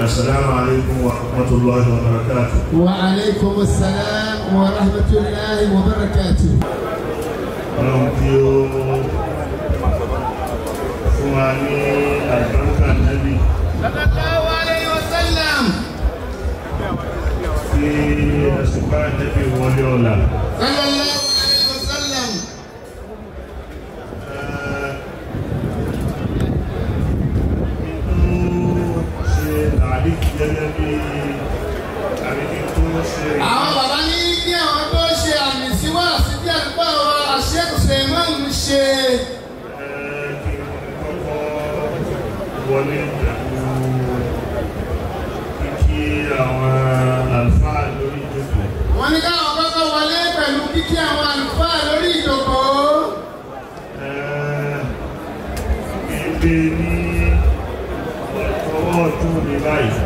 السلام عليكم ورحمة الله وبركاته وعليكم السلام ورحمة الله وبركاته ọlọ́run tí ó fún wa ní àlùbáríkà nẹ́bí صلى الله عليه وسلم tí ẹ̀sùn bá nẹ́bí wọlé ọ̀la صلى الله عليه وسلم nínú ṣe àdí gẹ́gẹ́ bí àríkí tó ṣe àwọn bàbá ní kí àwọn tó ṣe àmì sí wá sí bí àdúgbò wa àṣẹ́kùsẹ̀ máa ń ṣe ẹ̀, kí n kọ́kọ́ wọlé pẹ̀lú kíkí àwọn àlùfáà lórí ìjókòó wọ́n ní káwọn kọ́kọ́ wọlé pẹ̀lú kíkí àwọn àlùfáà lórí ìjókòó Gbé ní ọwọ́ ọdún ní báyìí.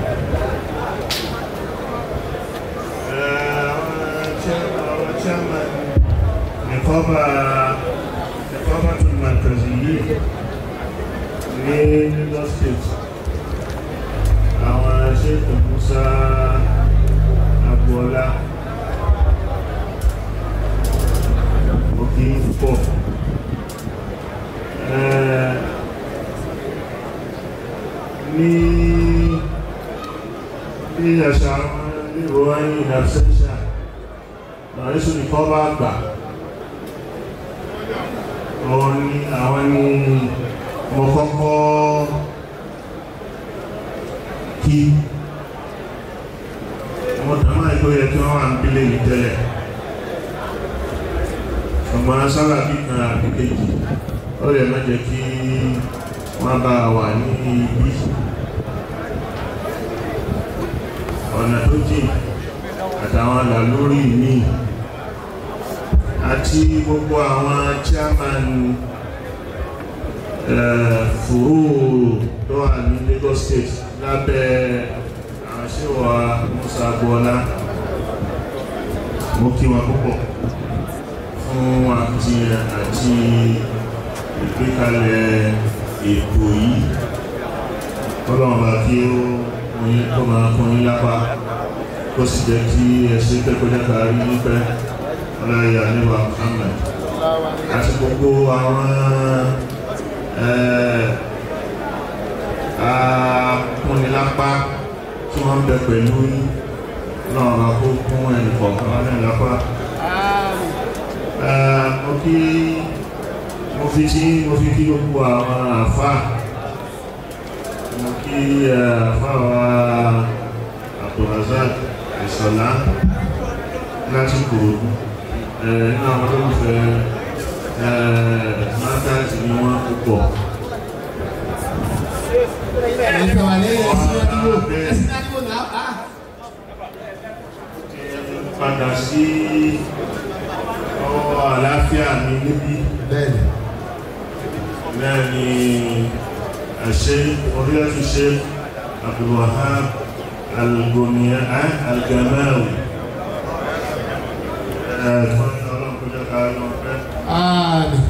Àwọn chairman nìkọ́bà nìkọ́bà tó màkàzì yìí ní Lagos State. Àwọn ṣètò Musa Agboola. Òkè púpọ̀. Eh, ní bí àṣà ìrò ẹ̀yìn ìdàṣẹ́ṣà lọ́rẹ́sùn ní kọ́ bá gbà àwọn ní àwọn ní mo kọ́kọ́ kí wọ́n dámà ìkó yẹ kí wọ́n wà ń bílé yìí tẹ́lẹ̀ ṣùgbọ́n sábà bí kan àbí kejì ó lè má jẹ́ kí wọ́n bá wà ní ibi ọ̀nà tó jìn àtàwọn àlàlórí mi àti gbogbo àwọn chairman eh, fòró tó wà ní Lagos State lábẹ́ àwọn ṣíwà Musa Agboola mo kí wọn púpọ̀ fún àti àti ìgbékalẹ̀ ètò yìí kọ́lọ́wọ́n bá kí ó oyin tó máa kún yín lápá kó sì jẹ́ kí ẹ̀ṣẹ́ pẹ́kọ́jẹ́ kárí nípẹ́ ọláyà níwà Muhammad àti gbogbo àwọn akúnilápá tí wọ́n ń bẹ pẹ̀lú yín náà bá kó kún ẹnìkọ̀ọ̀kan wọn ní lápá mo kí mo fi tí mo fi kí gbogbo àwọn àfá mo kí àfá wa Abdulrazak Ìṣọ̀lá láti kòròdú nínú àwọn tó ń fẹ́ mátáàtì ní wọ́n púpọ̀ ẹ̀sìn wà lẹ́yìn ẹ̀sìn àdúgbò ẹ̀sìn àdúgbò náà á padà sí ọwọ́ àlàáfíà mi níbí bẹ́ẹ̀ni náà ni àṣẹ orílẹ̀-èdè ṣe Abdulwahab Al-Goniya Al-Gamawi ẹ̀ẹ́dùn ọlọ́run kó jẹ́ ká lọ pẹ́ àmín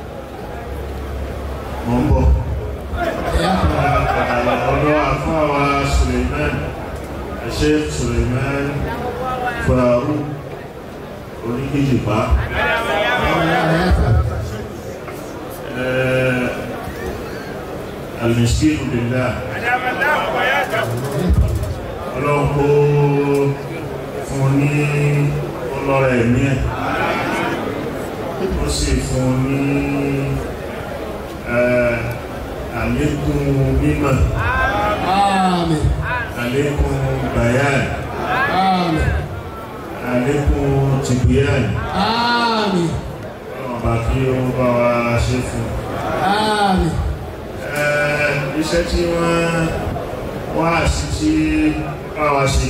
mọ́ ń bọ̀ ẹ̀yà ọ̀dọ́ àfáwà Suleiman àṣẹ Suleiman Faru oníkejìpá المسكين بالله ọlọ́run kó fún ní ọlọ́rẹ̀ ẹ̀mí ẹ̀ ó sì fún ní eh, àlékún mímọ̀ àmín àlékún bayan àmín àlékún tìbíyàn àmín ọba kí ó bá wa ṣe fún àmín Eh, iṣẹ́ tí wọ́n wá sí tí bá wa ṣe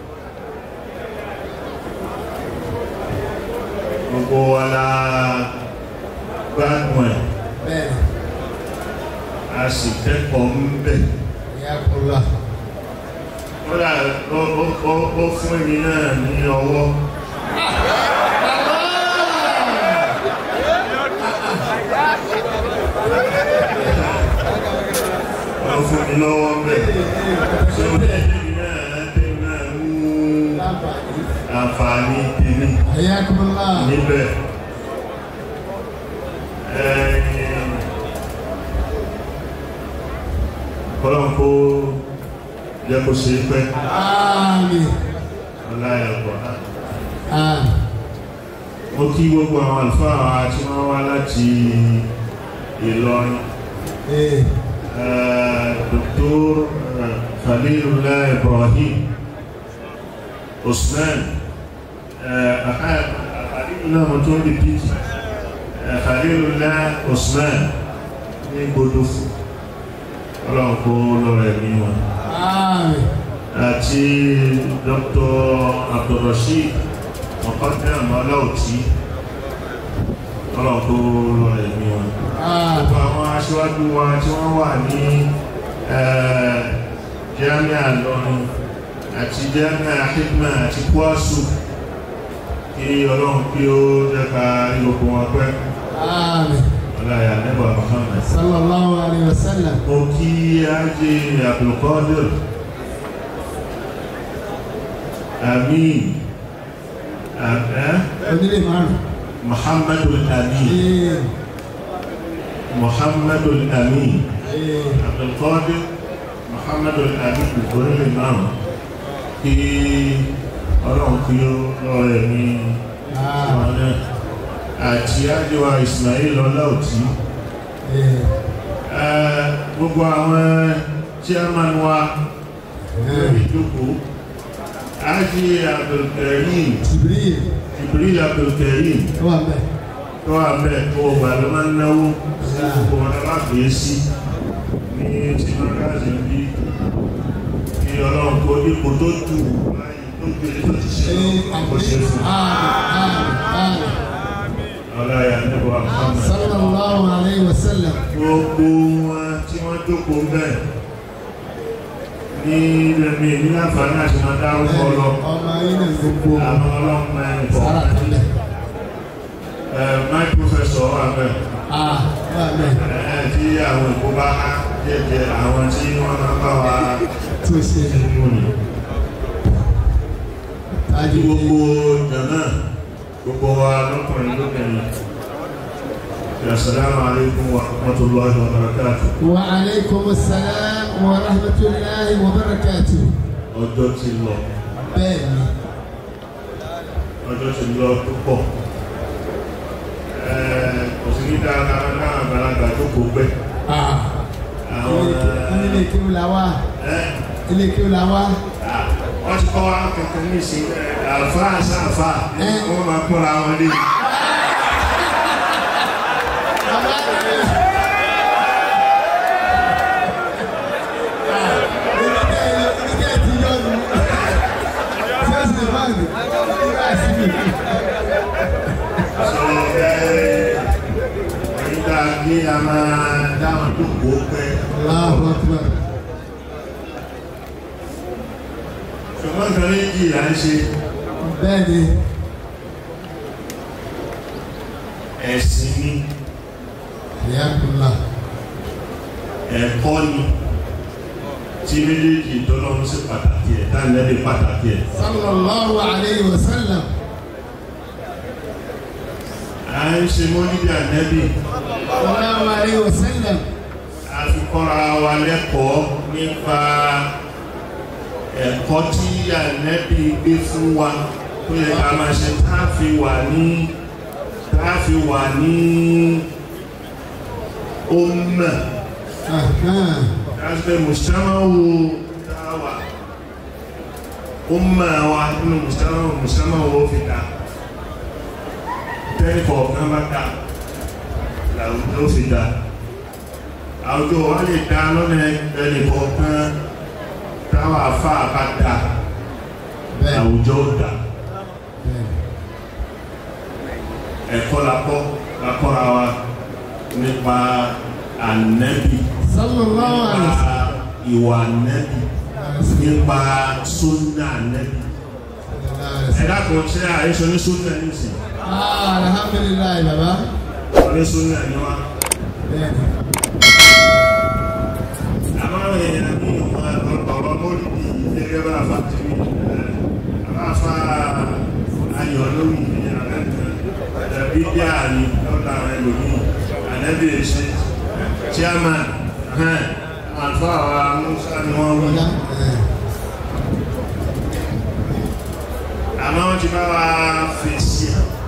gbogbo wa la gbádùn ẹ̀ bẹ́ẹ̀ni a sì kẹ́kọ̀ọ́ ń bẹ̀ ẹ̀yà kọlá kódà ó ó- ó- ó fún èmi náà ní ọwọ́ ó fún mi lọ́wọ́ bẹ́ẹ̀ ṣé o bẹ́ẹ̀ tẹ́mi náà tẹ́mi náà mú àǹfààní tèmi Ayakumullah. níbẹ̀. Kọ́lọ́n kó jẹ́ kó ṣe é pẹ́ Àmín. ọláyàpọ̀. Àmín. Mo kí gbogbo àwọn àlùfáà wa tí wọ́n wá láti Ìlọrin. Eh, Eh, Dr. eh, Khalilullah Ibrahim Usman eh, aha- Khalilullah mo tún repeat Eh, Khalilullah Usman ní gbọdọ̀ fún ọlọ́run kó lọ́rọ̀ ẹ̀mí wọn Àmín. àti Dr. Abdulrasheed Mọ̀kọ́dán Ọláòtí ọlọ́run kó lọ́rọ̀ ẹ̀mí wọn Àmín. gbogbo àwọn aṣíwájú wa tí wọ́n wà ní eh, Jami'a Ìlọrin àti Jami'a Hikma àti Kwasu kí ọlọ́run kí ó jẹ́ka ìlòkù wọn pẹ́ Àmín. ọláyà nẹ́bà Muhammad Sallallahu alayhi wa sallam. mo kí Haji Abdulkadir Amin Am- eh? Onílé márùn. Muhammadul Amin Eh, Muhammadul Amin eh, Abdulkadir Muhammadul Amin ìgbóni lè máa kí ọlọ́run kí ó lọ́rọ̀ ẹ̀mí Àmín. wọn náà àti ájíwá Ismail ọláòtí Eh, Eh, gbogbo àwọn chairman wa lórí ìjókòó ájí Abdulkarim Jibril. Jibril Abdulkarim Ó wà bẹ́ẹ̀. tó wà bẹ́ẹ̀ kó o gbà ló máa ń náwó gbogbo wọn náà máa gbé sí ní tí wọ́n káàsì ń bí kí ọlọ́run kó ipò tó dù láyé tó gbé tó ti ṣe Eh, ọkọ̀ ṣe fún Àmín. Àmín. ọláyà níbo Àmín. àmọ́ Sallallahu alayhi wa sallam. gbogbo wọn tí wọ́n jókòó bẹ́ẹ̀ ní lẹ́mí ní àǹfààní àti máa dárúkọ lọ Ọmọ yín náà gbogbo àwọn ọlọ́mọ ẹ̀kọ́ sára tẹ́lẹ̀. my professor wà bẹ́ẹ̀. Ah, wà bẹ́ẹ̀. Ẹ̀, tí àwọn èkó bá há jẹ́jẹ́ àwọn tí wọ́n máa bá wa Tó ṣe nínú ni. tájú Àti gbogbo jàmá gbogbo wa lọ́kùnrin lóbìnrin. Assalamu alaikum wa rahmatullahi wa barakatuh. Wa alaykum assalam wa rahmatullahi wa barakatuh. Ọjọ́ ti lọ, Bẹ́ẹ̀ni. ọjọ́ ti lọ púpọ̀. Ẹ̀, Kò sí ní dáadáa náà àgbàlagbà tó kò pẹ́. Ah, Àwọn ilé kí ó la wá. ẹ̀ Ilé kí ó la wá. ah, wọ́n ti kọ́ wa kankan ní ìsìn àfáà sáfà wọ́n máa kúnra wọn lé. Bàbá rẹ̀. Oníkẹ́ ti yọ nù. Ṣé o sì máa nù? Nígbà sí mi. Nígbà kí a máa dáhùn tó kó pẹ́. Allahu Akbar. Ṣùgbọ́n nǹkan méjì là ń ṣe Bẹ́ẹ̀ni. ẹ̀sìn ni, Ìyáàkùnlá. ẹ̀kọ́ ni, tí méjèèjì tọ́lọ́run sí pàtàkì ẹ̀, táńlẹ́bí pàtàkì ẹ̀. Sallallahu alayhi wa sallam. À ń ṣe mọ́lídìí ànẹ́bì, Sallallahu alayhi wa sallam. a fi kọ́ra wa lẹ́kọ̀ọ́ nípa ẹ̀kọ́ tí ànẹ́bì gbé fún wa tó yẹ ká máa ṣe tá a fi wà ní tá a fi wà ní ọmọ. Ahan. Asbe mujtamawu dawa umma wa nínú mujtamawu mujtamawu fi dá tẹ́lẹ̀ kọ̀ọ̀kan bá dá làwùjọ fi dá àwùjọ wa lè dá lọ́nà ẹnì kọ̀ọ̀kan táwa afá bá dá Bẹ́ẹ̀ni. àwùjọ dá Bẹ́ẹ̀ni. ẹ̀kọ́ la kọ́ la kọ́ra wa nípa ànẹ́bì Sallallahu alayhi wa nípa sallam. ìwà ànẹ́bì nípa súnà ànẹ́bì ẹ̀dá kan ṣe àìṣọ ní súnà ní ìsìn Ah, alhamdulilayi baba. ọdún súnà ní wá Bẹ́ẹ̀ni. àmọ́ àwọn mọ́lìdì gẹ́gẹ́ bá àfà tí àfà ayọ̀ lórí ẹ̀bí dí àní lọ́dà àwọn ẹlòmí ànẹ́bí ṣe chairman àfà àwọn Musa ni wọ́n wí àmọ́ wọ́n ti bá wa fèsì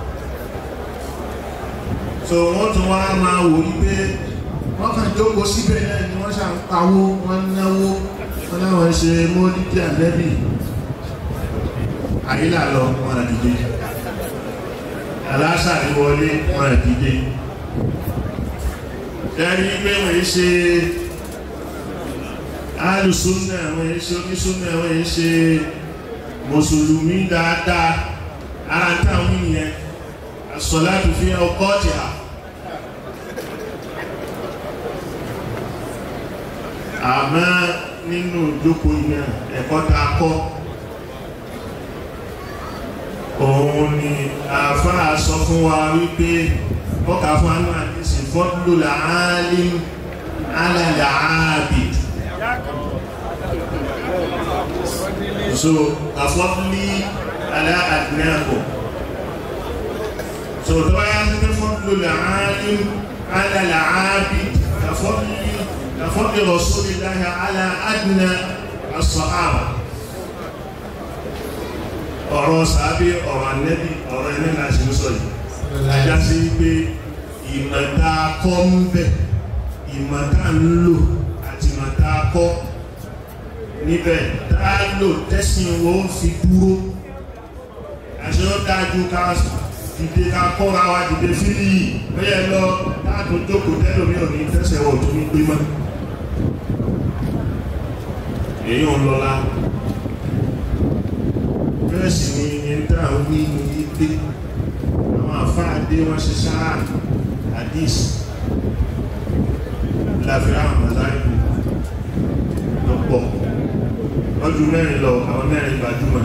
so wọ́n tún wá máa wò wípé wọ́n kàn jókòó síbẹ̀ náà ni wọ́n ṣà ń pawó wọ́n náwó wọ́n láwọn ṣe mọ́lídì ànẹ́bì àyílà lọ wọn àdìde aláṣàrí wọlé wọn àdìde ẹni pé wọ́n yí ṣe alùsùnà wọ́n yí ṣe onísùnà wọ́n yí ṣe mùsùlùmí dáadáa ara táwọn yìnyẹn asọ́látù fi ọkọ̀ ọ̀tí à àmọ́ nínú ìjókòó iná ẹ̀kọ́ ta kọ́ òun ni àfáà sọ fún wa wípé ọkà fún anú àdísì fọ́dúlò làálí alàlàábì so àfọ́dúlì aláàdínáàbò so tó bá yá sí pé fọ́dúlò làálí alàlàábì àfọ́dúlì كفضل رسول الله على أدنى الصحابة ọ̀rọ̀ sàábí ọ̀rọ̀ anẹ́bí ọ̀rọ̀ ẹni láti ń sọ yìí ajá sí pé ìmọ̀ta kọ́ ń bẹ̀ ìmọ̀ta ń lò àti ìmọ̀ta kọ́ níbẹ̀ tá lò tẹ́sìn wo fi dúró àṣẹ ó dájú ká dìde ká kọ́ra wa dìde fílì yìí bẹ́ẹ̀ lọ láàtò jókòó tẹ́lómi ò ní tẹ́sẹ̀ wọ̀ tó ní gbé mọ́ èyí ò lọ́la bẹ́ẹ̀ sì ni ẹni tá à ń wí ní ilé àwọn àfáàdé wọn ṣe sáà hadith láfíà àwọn mọ̀láìkù lọ́pọ̀ lọ́dún mẹ́rin lọ àwọn mẹ́rin gbajúmọ̀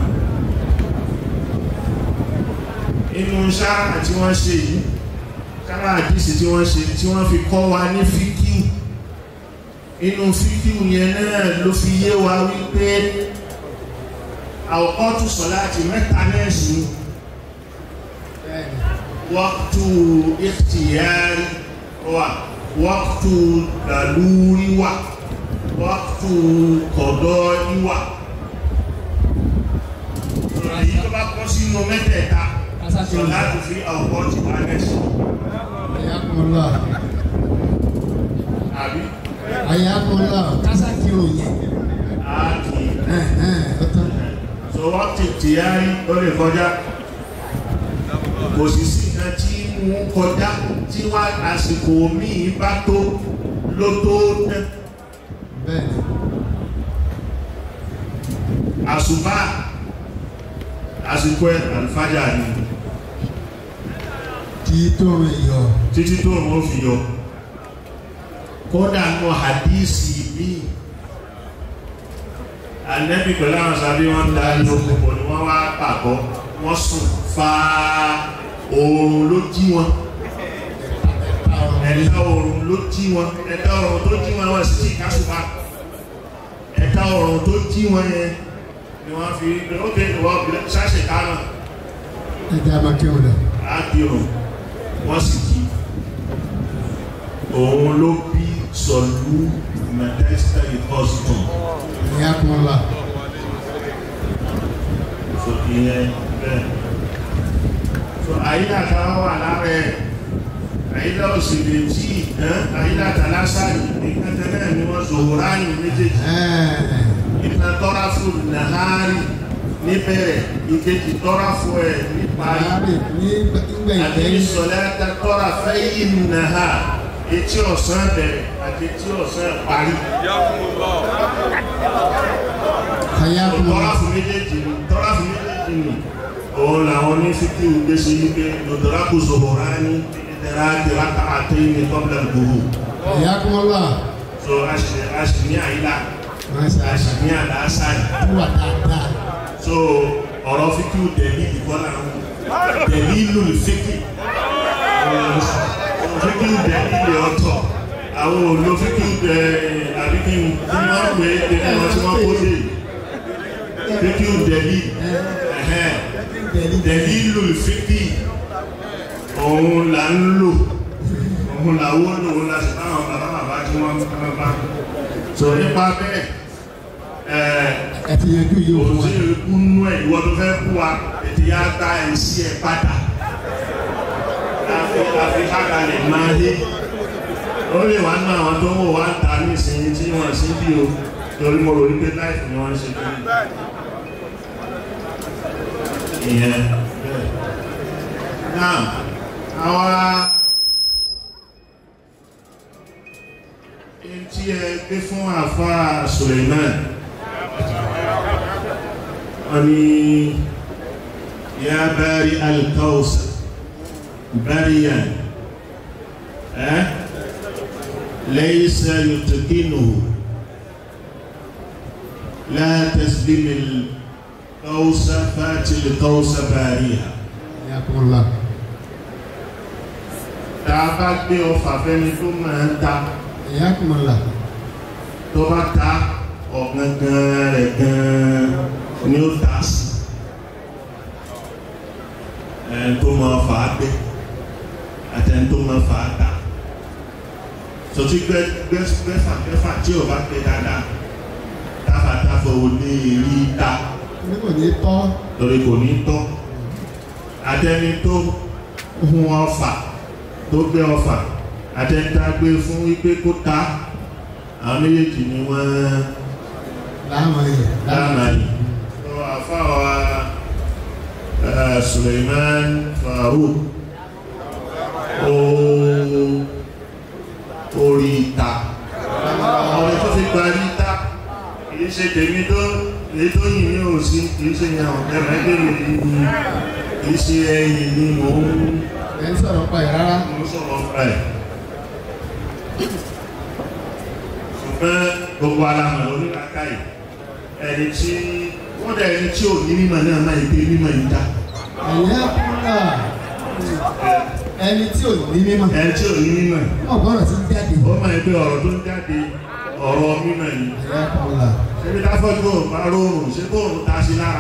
inú sáà tí wọ́n ṣe yìí sáà hadith tí wọ́n ṣe tí wọ́n fi kọ́ wa ní fíkíù inú fídíò yẹn náà ló fi yé wa wípé àwọ̀kọ́tù sọ̀láti mẹ́ta náà sí wọ́ktù ikhtiyari wà wọ́ktù dàlúrí wà wọ́ktù kọ̀dọ̀ ìwà èyí tó bá kọ́ sínú mẹ́tẹ̀ẹ̀ta sọ̀láti fi àwọ̀kọ́tù wà náà sí àbí ayakola kásàkiri òye ààkì ọtán so wọ́n ti tí á rí ó lè kọjá kò sì sí nǹkan tí mú kọjá tí wá àsìkò míì bá tó ló tó tẹ́ bẹ́ẹ̀ àsùbá àsìkò ẹ̀ àlùfájà ni kí tó rìn yọ títí tó wọ́n fi yọ kódà nù hadisi míì anẹ́bí pẹ̀lú àwọn sàbí wọ́n dá lókùnkùn ni wọ́n wá pàgọ́ wọ́n sùn fa oòrùn ló jí wọn ẹ̀dá oòrùn ló jí wọn ẹ̀dá oòrùn tó jí wọn wọ́n sì ti kásùpá ẹ̀dá oòrùn tó jí wọn yẹn ni wọ́n fi ó bẹ̀rẹ̀ wọ́n ṣáṣẹ̀ kánà ẹ̀dá amákẹ́wò dà ápìrùn wọ́n sì jí òun ló bí sọ̀lú mẹ́tẹ́sítà ìkọ́sùtùn ayakola so ìyẹn bẹ́ẹ̀ so àyíká kan wà lára ẹ̀ àyíká òsèlè tí àyíká tàlásàrì ní kẹtẹ́lẹ̀ ni wọ́n zòwòrá ní méjèèjì ìtàn tọ́ra fún nàhárì níbẹ̀rẹ̀ ìkejì tọ́ra fún ẹ̀ níparí àárẹ̀ ní gbẹ̀yìn àti ìsọ̀lẹ̀ tọ́ra fẹ́yìn nàhá etí ọ̀sán bẹ̀rẹ̀ àti etí ọ̀sán parí ayakola tọ́ra fún méjèèjì ni tọ́ra fún méjèèjì ni òun làwọn ní fíkì òde sí wípé lọ́dọ̀rá kò zòwòrá ní ìdẹ̀rá kìláta àtẹ́yìn ní kọ́bílẹ̀ gbòòrò ayakola so a sì a sì ní àyílá máṣe a sì àṣà ní àlàásàrì tó wà dáadáa so ọ̀rọ̀ fíkì dẹ̀lí ìkọ́lá dẹ̀lí ìlú fíkì fíkì dẹ̀lí ilẹ̀ ọ̀tọ̀ àwọn òlò fíkì dẹ̀ àbíkí tí wọ́n pè é dẹ̀lí wọn tí wọ́n kó dé fíkì dẹ̀lí dẹ̀lí lòlùfíkì òun là ń lò òun làwọ́ lò òun la sì báwọn bàbá bàbá tí wọ́n ń bá so nípa bẹ́ẹ̀ ẹ̀ ẹ ti yanjú yìí òun wa. òsì ìkúnú ẹ̀ ìwọ tó fẹ́ kú wa ètò yá gba ẹ̀sí ẹ̀ padà láfi láfi kákalẹ̀ máa dé ó lè wá nínú àwọn tó ń wò wá ń ta ní ìsinyìí tí wọ́n sí bí o torí mo rò ní pé láìpù ni wọ́n ń ṣe kí ìyẹn bẹ́ẹ̀ náà àwọn ẹni tí ẹ gbé fún àfáà Suleiman أني يا بارئ الكوثر بريا أه؟ ليس يتقنه لا تسلم القوس فات القوس باريا Yakunla. tá a bá gbé ọfà fẹ́ni tó máa ń ta Yakunla. tó bá ta ọ̀gangan rẹ̀ gan-an ni ó ta sí ẹni tó máa fà á gbé àtẹni tó máa fà á ta sọtí gbẹ gbẹ gbẹfà gbẹfà tí o bá gbé dáadáa táfàtáfà ò ní rí ta Ní kò ní tọ́. lórí kò ní tọ́ àtẹni tó hun ọfà tó gbé ọfà àtẹni tá a gbé fún wípé kó ta àwọn méjèèjì ni wọ́n Láàmà yẹ. dáàmà yìí tó àfáwà eh, Suleiman Farouk ó orí ìta ọ̀rẹ́ tó fi gba ní ìta kìí ṣe tèmi tó èyí tó yìí ní òsì kìí ṣe yàn ẹ̀rọ ẹgbẹ́ mi ní kìí ṣe ẹ̀yìn ni mò ń Ẹ ń sọ̀rọ̀ pa ẹ̀ rárá. mò ń sọ̀rọ̀ fún ẹ̀ ṣùgbọ́n gbogbo alamọ̀ oníkàkà yìí ẹni tí wọ́n dẹ̀ ẹni tí ò ní mímọ̀ náà máa gbé mímọ̀ yìí dá Yakunla. Ẹni tí ò ní mímọ̀. ẹni tí ò ní mímọ̀ Wọ́n gbọ́dọ̀ ti jáde. ó máa gbé ọ̀rọ̀ tó ń jáde ọ̀rọ̀ mímọ̀ yìí Yakunla. ṣebí dáfọ́jú ò bá rọrùn ṣé bóòrùn ta sí lára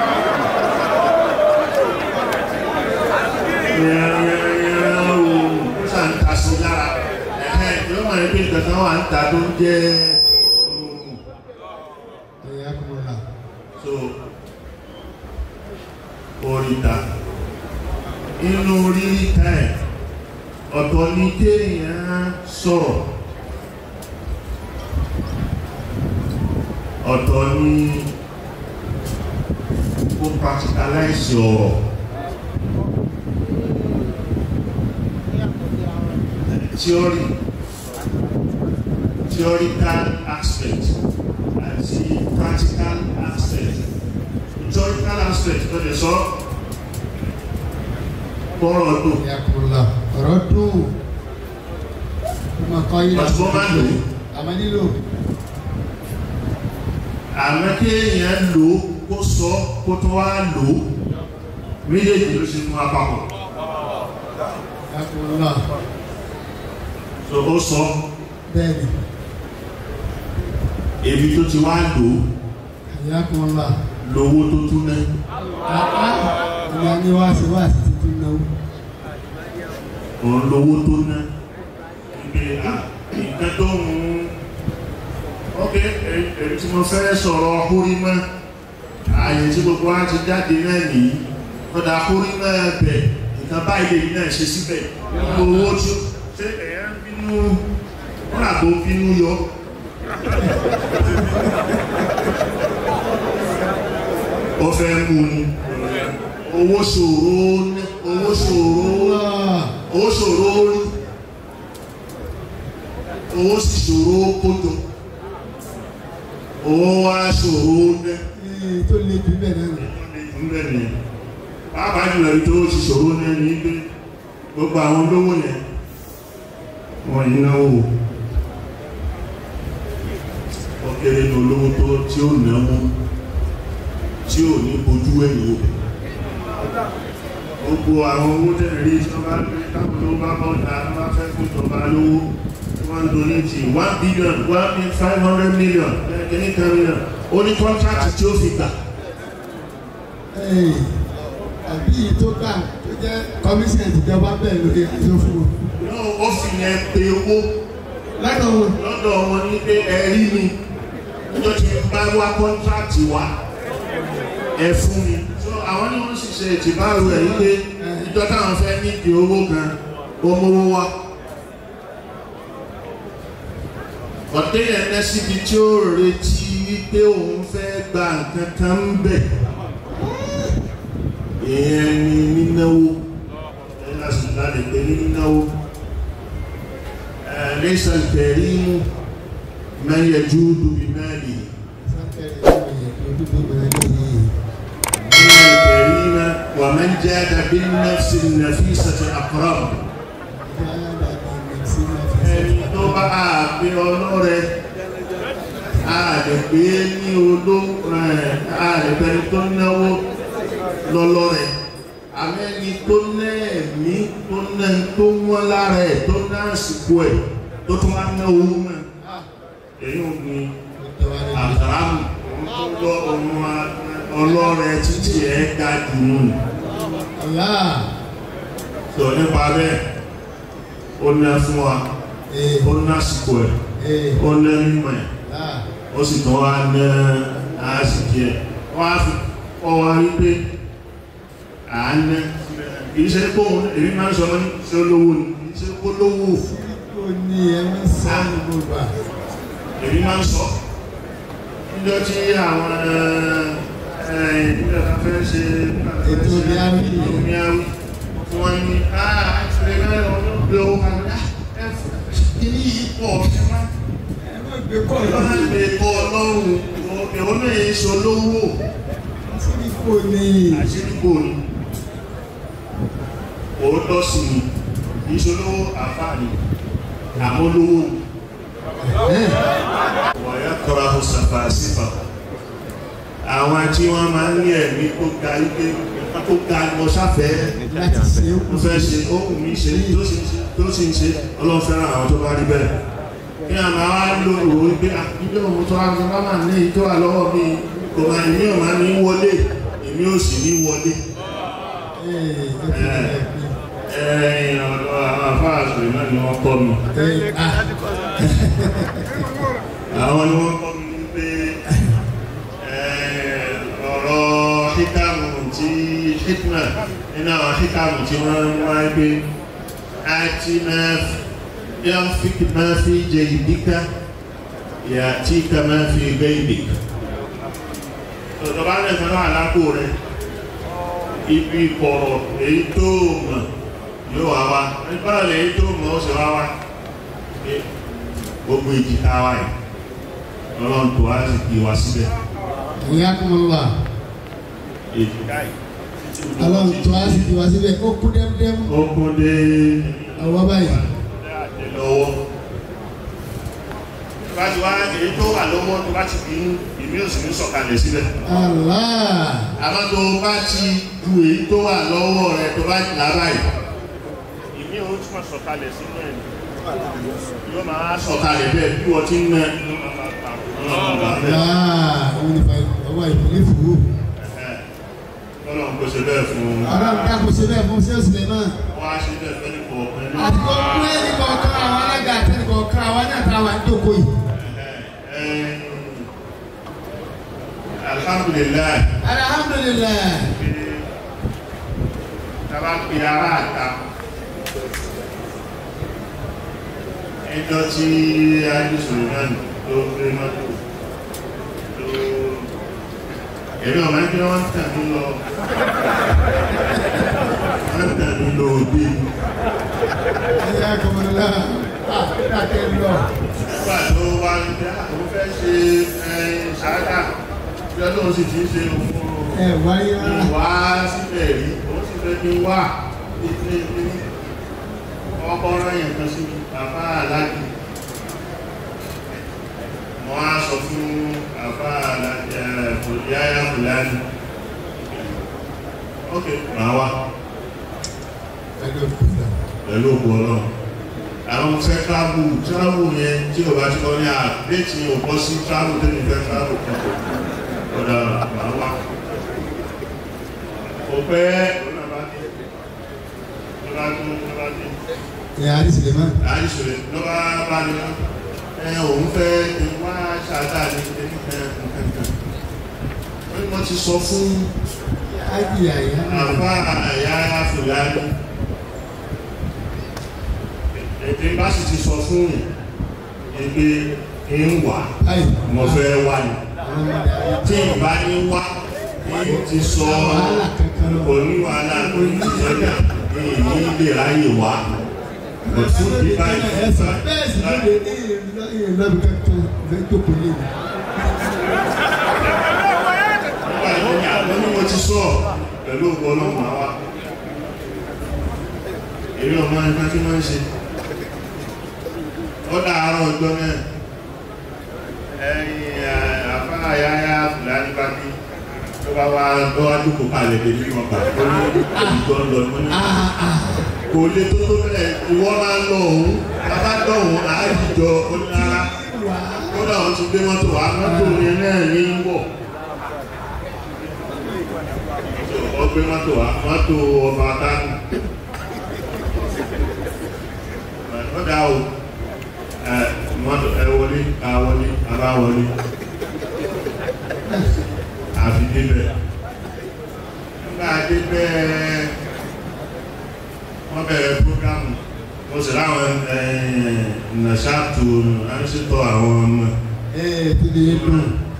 yẹ̀rẹ̀yẹ̀rẹ̀ oòrùn ó sà ń ta sí lára ẹ̀hẹ́ tí ó máa gbé ìgbẹ̀kan wà ń ta tó ń jẹ́ oòrùn Yakunla. so oríta inú ríríta ẹ̀ ọ̀tọ̀ ní kéèyàn sọ̀rọ̀ ọ̀tọ̀ ní kó practicalize ọ̀rọ̀ theory theoretical aspect àti practical aspect theoretical aspect tó lè sọ bọ́rọ̀ tó Yakunla. Ọ̀rọ̀ dùn. Ọmọ kan yìí Pàṣẹ wọ́n máa ń lò ó. Àmọ́ nílò. àmọ́ kéèyàn lò ó kó sọ kó tó wá lò ó méjèèjì ló ṣe fún apapọ̀ Yakunla. so ó sọ Bẹ́ẹ̀ni. èmi tó ti wá lò ó Yakunla. lówó tó tún náà Àá. Ìyá ni wá sí wá sí títí náwó. òun lówó tó ná ibi à nǹkan tó ń ok èyí tí mo fẹ́ sọ̀rọ̀ húrímọ́ ààyè tí gbogbo wa ti jáde náà nìyí kódà húrímọ́ bẹ̀ nǹkan báyìí lèyí náà ṣe síbẹ̀ owó tí ó ṣe ẹ̀yà ń bínú wọ́n àgbo bínú yọ ó fẹ́ mú ni owó ṣòro ní owó ṣòro owó ṣòro rí owó sì ṣòro kójọ owó wá ṣòro ní Ee, tó le jù bẹ́ẹ̀ náà nù. ìpínlẹ̀ ni pàápàá jùlọ ibi tó ti ṣòro ní ẹni pé gbogbo àwọn olówó yẹn wọ́n yìí náwó ó kéré ní olówó tó tí ó náwó tí ò ní bojú ẹ̀yìn òbí gbogbo àwọn owó tẹ́lẹ̀ rí tí wọ́n bá gbé táwọn olówó bá bọ́ ọ̀dà wọ́n bá fẹ́ fún ìjọba lówó tí wọ́n ń donate one billion one million five hundred million kìíní kan million ó ní contract tí ó fi gbà àbí yìí tó kà tó jẹ́ commission ìjọba bẹ́ẹ̀ lórí àjọ fún wọn. náà ó fi yẹn pe owó lọ́dọ̀ wọn lọ́dọ̀ wọn ní pé ẹ̀rí mi níjọ́ tí n bá wá kọ́ńtráàtì wá ẹ fún mi so àwọn ní wọ́n sì ṣe ìtìbáàrò ẹ̀ wípé ìjọ táwọn fẹ́ nídìí owó kan ó mówó wá ọ̀tẹ́yẹ̀ ẹ̀ síbi tí ó retí wípé òun fẹ́ gba nǹkan kan ń bẹ̀ èèyàn ni nínáwó ẹ̀ láti lálẹ́ pé ní nínáwó ẹ̀ lẹ́sàn kẹrìmù man yajudu bimalihi إن الكريم ومن جاد بالنفس النفيسة أقرب ẹni tó bá àgbé ọlọ́rẹ àdẹ̀gbé ní oló àdẹ̀gbẹ́ni tó náwó lọ́lọ́rẹ àmẹ́ni tó nẹ́ẹ̀mí tó ná tó wọ́n lára ẹ̀ tó ná àsìkò ẹ̀ tó tún wá ná owó náà èyí ò ní àkàràmù òun tó gbọ́ ọmọ ọlọ́rẹ títí ẹ̀ ga jù nù sọ nípa bẹ́ẹ̀ ó ná fún wa ó ná àsìkò ẹ̀ ó ná mímọ̀ ẹ̀ ó sì tún wá ná àásìkí ẹ̀ wọ́n á fi kọ́ wa wípé à ń ná kìí ṣe kó èmi máa ń sọ ní ṣe olówó ni kìí ṣe kó lówó ó ní ẹ̀mí sáà gbogbo à. èmi máa ń sọ níjọ́ tí àwọn ìpínlẹ̀ kan fẹ́ ṣe Ètò Miawi. ètò Miawi tí wọ́n ní àà ìṣẹ̀lẹ̀ mẹ́rin ọdún gbé owó kan kìí yìí pọ̀ ṣe máa ẹ má gbé kọ́ Ọlọ́run lọ́wọ́ lè kọ́ ọlọ́run ìwọ́n náà yẹ ṣe olówó sí kò ní àṣírígbò ni òótọ́ sí ni kìí ṣe olówó àfáàní àmólówó wọ̀nyá kọ́ra ó sàfà sífà àwọn tí wọ́n máa ń ní ẹ̀mí tó ga ike nǹkan tó ga ni mo sáfẹ́ láti ṣe é kù mo fẹ́ ṣe ohun mi ṣe tó sì ń ṣe tó sì ń ṣe ọlọ́run fẹ́ràn àwọn tó bá rí bẹ́ẹ̀ kí a máa wá lò ó wípé ilé òun tó wá ní bá máa ní èyí tó wà lọ́wọ́ mi kò máa èmi ò máa ní wọlé èmi ò sì ní wọlé ee ó ti rẹ̀ pé ẹ̀yìn ọ̀dọ̀ àwọn afáàṣù náà ni wọ́n kọ́ mi ee ah àwọn ni wọ́n kọ́ mi wípé ọ̀rọ̀ híkàmù tí hikma nínú àwọn híkàmù tí wọ́n ń wáyé pé àti máa ينفق ما في جيبك يأتيك ما في غيبك tọ́ba lẹ́sẹ̀ náà lápò rẹ̀ ibi kọ̀rọ̀ èyí tó mọ̀ yóò wá wá nípa rẹ̀ èyí tó mọ̀ ó sì wá wá pé gbogbo èjìká wa yìí ọlọ́run tó wá sì kí wa síbẹ̀ ìyá kúmọ̀lá èjìká yìí ọlọ́run tó á sì ti wá síbẹ̀ ó kú dẹ́mdẹ́m ó kún dé ọwọ́ báyìí lọ́wọ́ bá ti wá èyí tó wà lọ́wọ́ tó bá ti bí ìmí òsì ní sọ̀kalẹ̀ síbẹ̀ Allah àmọ́ tó bá ti ju èyí tó wà lọ́wọ́ rẹ̀ tó bá lára yìí ìmí ò túnmọ̀ sọ̀kalẹ̀ sínú ẹ̀ yóò máa sọ̀kalẹ̀ bẹ́ẹ̀ bí wọ́n ti ń nẹ Allah òun ni fa ọwọ́ ìpínlẹ̀ fúru Ọlọ́run kò ṣe bẹ́ẹ̀ fún ọlọ́run dákun ṣe bẹ́ẹ̀ fún sẹ́ẹ̀sì lẹ́mọ̀ wọ́n á ṣe bẹ́ẹ̀ fẹ́ nípa ọ̀pẹ́ ní àti kó kú ẹnì kọ̀ọ̀kan àwọn alága àti ẹnì kọ̀ọ̀kan àwọn náà táwa ń jókòó yìí alhamdulillah alhamdulilayi tàbá pè ara àta ẹjọ́ tí ayélujára náà ló gbé mọ́tò ló ẹ̀rí ọ̀mọ́ ẹgbẹ́ wọ́n tà mí lọ wọ́n tà mí lọ òbí ìyá kúmọ̀lá ah dákẹ́ lọ nígbà tó wá ní pé àwọn fẹ́ ṣe ẹ̀yìn ṣáádà tí ọlọ́run sì ti ń ṣe fún ẹ wáyé rárá wá síbẹ̀ rí ó sì fẹ́ kí n wà ní ọkọ̀ ọ̀rọ̀ yẹn kan sí bàbá aláàjì wọ́n á sọ fún bàbá aláàjì ẹ̀fọ̀lẹ́yà fúlàní ok máa wá ẹgbẹ́ òkúta pẹ̀lú òkú ọlọ́run àwọn mo fẹ́ travel travel yẹn tí o bá ti kọ́ ní àdéhìí o bọ́ sí travel tẹ́lẹ̀ fẹ́ travel kan ọ̀dà máa wá kò pẹ́ òun náà bá dé ló bá tún ló bá dé ẹ̀ àdí Suleiman àìsòrè ló bá bá ní ẹ òun fẹ́ kí wá ṣáàtà ní ẹni kankan ó ní wọ́n ti sọ fún ájì àyà àbá àyà fúlàní èdè bá sì ti sọ fún ẹgbẹ́ ń wà ayi mo fẹ́ wà ní àwọn ọmọdé ayé tí ìbá ní wá èyí ti sọ wàhálà kankan lọ oníwàhálà oníṣẹ́jà èyí lè ráyè wá fún bíbá bẹ́ẹ̀ sì ló lè ní ìrìn lọ́bì kankan fẹ́ jókòó lé mi. nígbà tí ní àlọ́ ní mo ti sọ pẹ̀lú ògbọ́ ọlọ́run máa wá èrè ọmọ ẹgbẹ́ tí wọ́n ń ṣe ó dàárọ̀ ọjọ́ náà ẹ̀yìn àfáà yáyá fúlàní bá dé tó bá wá lọ́wájú kò kalẹ̀ lè nínú ọgbà tó ní ìjọ lọ mọ́ ní kò lè tó tó bẹ̀rẹ̀ ìwọ́ máa ń lọ òun bàbá dọ̀hún àájìjọ onílára kódà wọ́n ti gbé mọ́tò wá mọ́tò yẹn náà ní ń bọ̀ wọ́n gbé mọ́tò wá mọ́tò ọba kánú ó dá o ẹ mọ́tò ẹ wọlé ká wọlé abá wọlé àfi débẹ̀ nígbà débẹ̀ wọ́n bẹ̀rẹ̀ prógámù mo sì láwọn nàṣàtò ránṣẹ́tọ̀ àwọn ọmọ ẹ ẹ ti lè dùn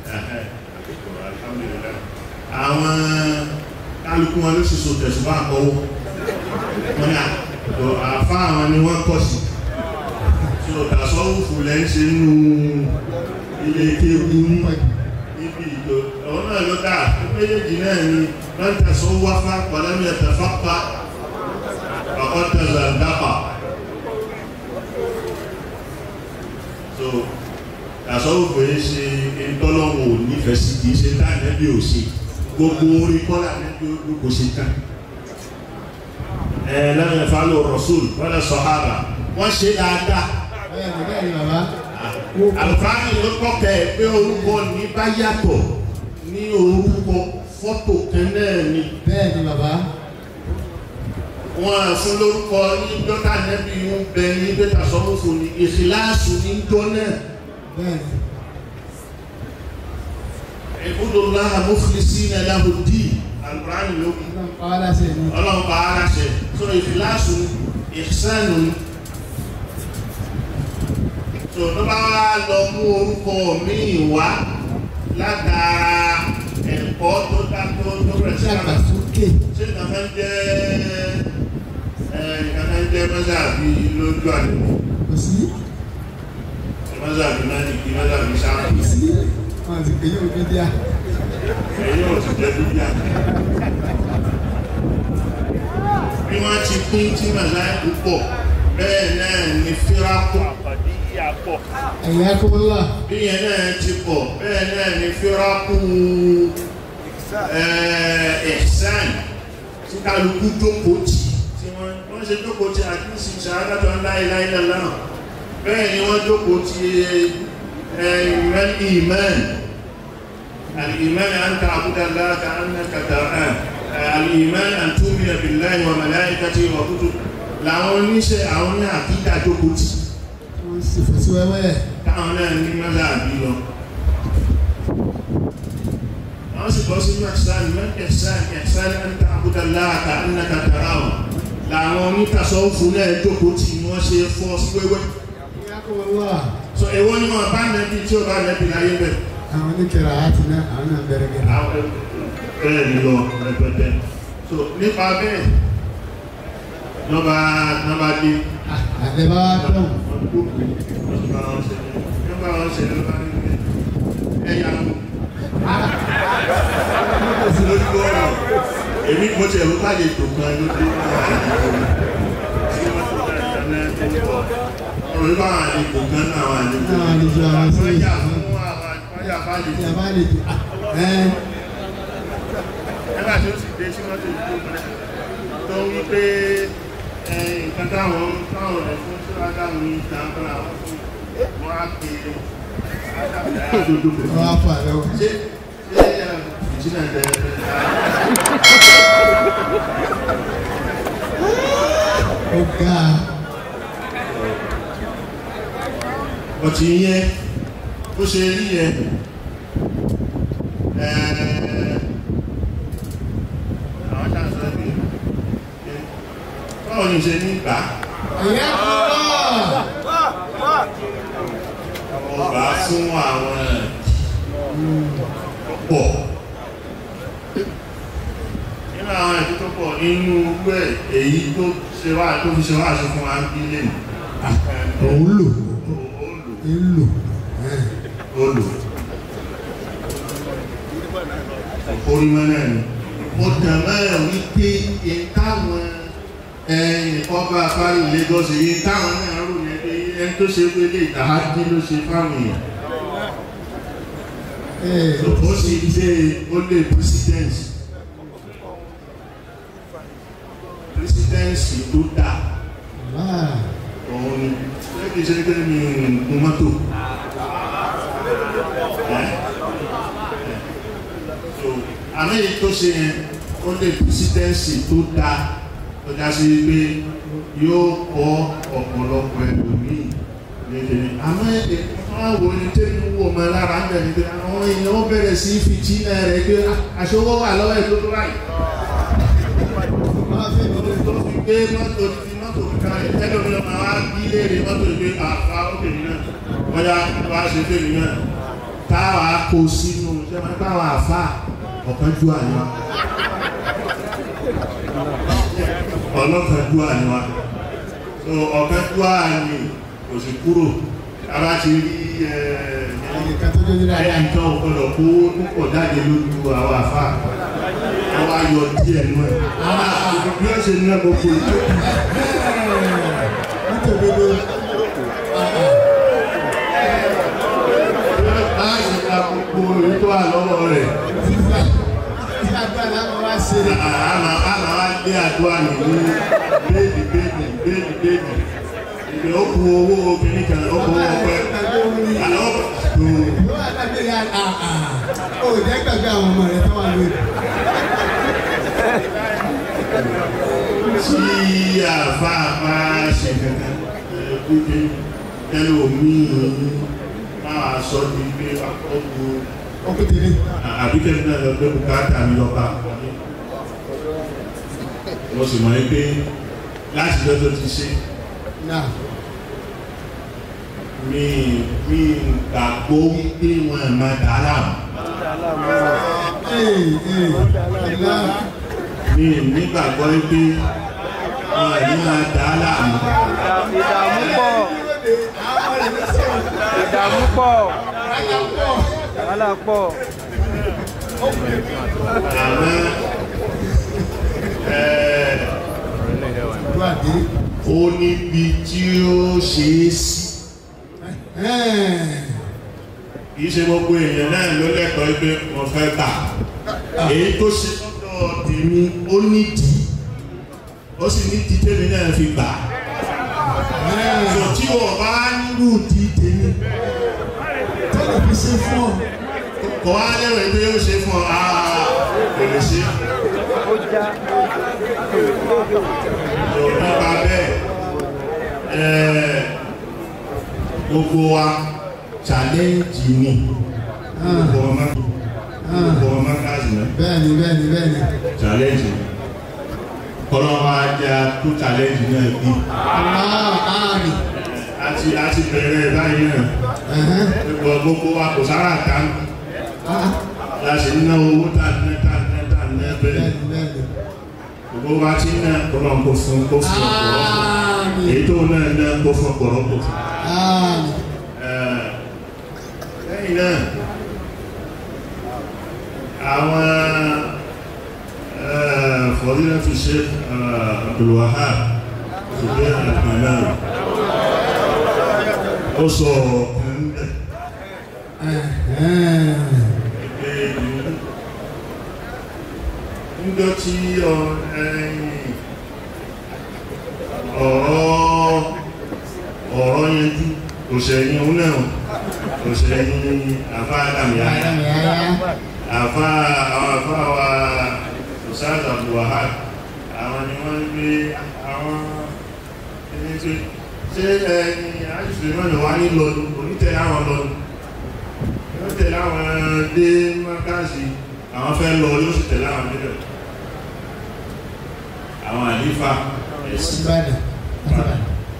àwọn kálukú wọn ló sì so tẹ̀sùbá àkọwọ́ wọn ni àfá àwọn ni wọ́n kọ̀ sí tí ó tàṣọ́wùfù lẹ́ ń ṣe nínú ilé kéwú níbi ìjọ ọ̀wọ́n náà ló dáa méjèèjì náà ni wọ́n tẹ̀sọ́ wáfá pọ̀lẹ́mì ẹ̀tẹ̀fápá ọkọ̀ tẹ̀sọ̀ dápà so tàṣọ́wùfù yìí ṣe ìtọ́lọ́wọ̀ nífẹ̀ẹ́ sí kìí ṣe dáadẹ́bí ò ṣe gbogbo orí kọ́lá nẹ́bí ó kò ṣe tán ẹ̀ lẹ́nu ẹ̀fà ló rọ̀sùl wọ́n lẹ́ sọ̀hábà wọ́n ṣe dáadáa bẹ́ẹ̀ ni bẹ́ẹ̀ ni bàbá àlùfáàní ló kọ́kẹ́ pé orúkọ ní bá yàtọ̀ ní orúkọ fọ́tò kẹ́nẹ́ ni bẹ́ẹ̀ ni bàbá wọ́n fún lórúkọ ní dọ́tà nẹ́bí ń bẹ ní dọ́tà sọ́mọ́fò ní ìṣìláàsù ní jọ náà bẹ́ẹ̀ ni ìbúdóláhà mọ́fìlísí ní ẹ̀dáhùdí àlùfáàní ló kù ọlọ́run pa wá láṣẹ ni ọlọ́run bá ara ṣe so ìṣìláàsù ìṣẹ́nu so ló bá wá lọ mú orúkọ míì wá látara ẹ̀kọ́ tó dá tó tó rẹ̀ sí ṣé àgbà àgbàsókè ṣé ìkàfẹ́ ń jẹ́ ẹ̀ ìkàfẹ́ ń jẹ́ mọ́sàbí lójú àdúgbò kò sí mọ́sàbí náà ní kí mọ́sàbí sáà kò sí wọn ti pè é òbí díà ẹ̀yìn ò ti jẹ́ dúdú bí wọ́n ti pín tí mọ̀sáìkù pọ̀ bẹ́ẹ̀ náà ni fírápọ̀ ẹ̀yà kọ́mọ́lá bí yẹn náà ti pọ̀ bẹ́ẹ̀ náà ni fírápù ẹ̀ẹ́sán tí kálukú jókòó tì tí wọ́n wọ́n ṣe jókòó tì àti ní ṣìṣà adájọ́ láìláìlá náà bẹ́ẹ̀ ni wọ́n jókòó tì ẹ̀ẹ́mẹ́n ìmẹ́n الإيمان أن تعبد الله كأنك تراه الإيمان أن تؤمن بالله وملائكته وكتبه làwọn oníṣẹ́ àwọn ní àkídà jókòó tì wọ́n sì fò sí wẹ́wẹ́ táwọn náà ní mọ́lá àbí lọ àwọn sì bọ́ sí mẹ́sàn mẹ́sàn mẹ́sàn ń ta àbúdá láàkà ńnàkà tàràwọ̀ làwọn onítàsọ́fù náà jókòó tì ní wọ́n ṣe fọ́ sí wẹ́wẹ́ ẹ̀yà kọ́mọ́lá so èwo ni wọn bá nẹbi tí ó bá nẹbi láyé bẹ́ẹ̀ àwọn oníkẹrẹ àti náà àwọn náà bẹ̀rẹ̀ gẹ̀rẹ̀ àwọn bẹ́ẹ̀ ni lọ rẹpẹtẹ so nípa bẹ́ẹ̀ lọ́ba lọ́ba dé àlẹ́ bá wá dán nígbà wọn ṣe ló bá ní ẹ̀yà lórí bọ́ọ̀lù èmi mo ti ẹ̀rọ káàdì ètò kan ló dé ọ̀rọ̀ nípa àwọn àlejò kan náà àwọn àlejò Àwọn àlejò àwọn sí wọ́n yà fún àwọn wọ́n yà fún àlejò ìyá bá lè jù ẹ́ nígbà tí ó sì dé sí mọ́tò ìlú rẹ̀ tó ń wí pé ẹ, nǹkan táwọn táwọn rẹ̀ fún tí wọ́n dáhùn ní ìtàn fún àwọn fún wọn á pè é wọ́n á fà lọ́wọ́ ṣé ṣé fìtínà dẹ́rẹ́. ó ga ọtí yẹn ó ṣe rí yẹn àwọn ṣàṣọ ìgbé báwo ni ṣe ní ìgbà ẹ̀yà kúrò ọba fún àwọn pọ̀ nínú àwọn ẹ̀dí tó pọ̀ nínú owó ẹ̀ èyí tó ṣe wá tó fi ṣe wá ṣe fún wa ń bí lè òun lò ń lò olù orímọ́ náà ni mo tàn mẹ́rin wípé ìtàwọn ẹ̀yìn ọba afárí Lagos èyí táwọn náà rò yẹn pé ẹni tó ṣe pé lè tàájí ló ṣe fáwọn èèyàn ó sì dé ó lè presidency presidency tó dáa òun ni lẹ́bí ṣe pé mi ò mọ́tò àmì èyí tó ṣe yẹn ó lè presidency tó dáa tó já sí pé yóò kọ́ ọ̀pọ̀lọpọ̀ ẹlòmíì lédèrè àmọ́ èdè wọ́n wo ní tẹ́lẹ̀ wò mọ́ lára ń bẹ̀rẹ̀ pé àwọn èèyàn ó bẹ̀rẹ̀ sí fìtí náà rẹ̀ pé aṣọwọ́ wà lọ́wọ́ ẹ̀ tó tó báyìí tó fi gbé mọ́tò ti mọ́tò kan ẹ̀tẹ́lẹ̀ omi ọmọ wa bí léèrè mọ́tò ìgbé àfá òkèèrè náà wọ́n yá wá ṣe fèrè náà táwa kó sínú ṣe máa báwọn àfá ọ̀kan jú àníwá ọlọ́kan jú àníwá so ọ̀kan jú àní kò sì kúrò ara ti rí ẹ̀ẹ́dẹ̀ká tó jẹ́ nílẹ̀ ẹ̀yà nǹkan ọ̀pọ̀lọ̀ kó púpọ̀ jáde lójú àwọn àfá wọ́n wá yọ díẹ̀ nú ẹ̀ bí ó ṣe ní ẹ̀ gbogbo ìjọ nítorí ló láti gba gbogbo èyí tó wà lọ́wọ́ rẹ̀ sísá tí agbára wọn wá ṣe rẹ̀ àmà àmà wá gbé àdúrà nì ní bẹ́ẹ̀dì bẹ́ẹ̀dì bẹ́ẹ̀dì bẹ́ẹ̀dì ìgbẹ́ ó kú owó obìnrin kan ó kú owó ọpẹ́ àlọ́ tó ló wà lábẹ́ ya àà ó jẹ́ gbàgbé àwọn ọmọ rẹ̀ tó wà lórí tí àfa bá ṣe kankan ẹgbẹ́ ẹlòmíì máa sọ ní pé ọkọ̀ ọkùnrin àbíkẹ́ náà lọ pé bùkátà mi lọ́ba wọ́n sì mọ̀ ní pé láti lọ́jọ́ ti ṣe náà mi mi gbàgbọ́ wípé wọn ẹ̀ máa dà á láàmú ee ee ọ̀la mi nígbàgbọ́ wípé wọn ẹ̀ ní máa dà á láàmú ìdààmú pọ̀ àwọn rẹ̀ ló sọ̀rọ̀ ìdààmú pọ̀ ayọ̀ pọ̀ wàhálà pọ̀ àmọ́ ẹ̀ẹ́ tó àdé ó níbi tí ó ṣe é sí kìí ṣe gbogbo èèyàn náà ló lẹ́kọ̀ọ́ pé wọ́n fẹ́ tà èyí tó ṣe lọ́dọ̀ tèmi ó nídìí ó sì nídìí tèmi náà fi gbà so tí wọ́n bá nírú di tèmi tó lè fi ṣe fún ọ kò wá lẹ́wọ̀ pé ó ṣe fún ọ àà kò lè ṣe ó já so nípa bẹ́ẹ̀ ẹ̀ẹ́ gbogbo wa challenge ni gbogbo ọmọ gbogbo ọmọ káàsì náà bẹ́ẹ̀ni bẹ́ẹ̀ni bẹ́ẹ̀ni challenge kọlọ́wọ́ ajá tó challenge náà bí aláwọ̀ ààrì àti àti bẹ̀rẹ̀ báyìí náà ẹ̀hẹ́n gbogbo gbogbo wa kò sára ta ń ah láti ná owó tà ní tà ní tà ní bẹ́ẹ̀ bẹ́ẹ̀ni bẹ́ẹ̀ni gbogbo wa ti ná kọlọ́wọ́ kó fún kó fún ọ̀pọ̀lọpọ̀ ààrì èyí tó náà ná kó fún ọ̀pọ̀lọpọ̀ ààrì Ẹ̀, lẹ́yìn náà àwọn ẹ̀, fọdílẹ́tù Sheikh Abdul Wahab ṣùgbẹ́ àpàlà ó sọ ọ̀kan bẹ̀ ẹ̀hẹ́n pé níjọ́ tí ọ ẹ̀yìn ọ̀rọ̀ ọ̀rọ̀ yẹnjú kò ṣẹ̀yìn òun náà kò ṣẹ̀yìn àfáàdàmì ayá ayámi ayá àfa àwọn àfa wa Ustaz Abdul Wahab àwọn ni wọ́n ń gbé àwọn ẹni tó ṣé ẹni àìsàn ìmọ̀lẹ̀ wá ní lọ́nu onítẹ̀ àwọn lọ́nu wọ́n tẹ̀lé àwọn dé mọ́káàsì àwọn fẹ́ lọ yóò sì tẹ̀lé àwọn níbẹ̀ àwọn àlífà ẹ̀sìn Ìbàdàn. Ìbàdàn.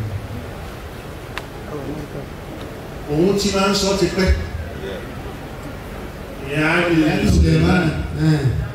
òun tí máa ń sọ ti pẹ́ ìyẹn á rí Ẹni Suleiman. ẹ̀.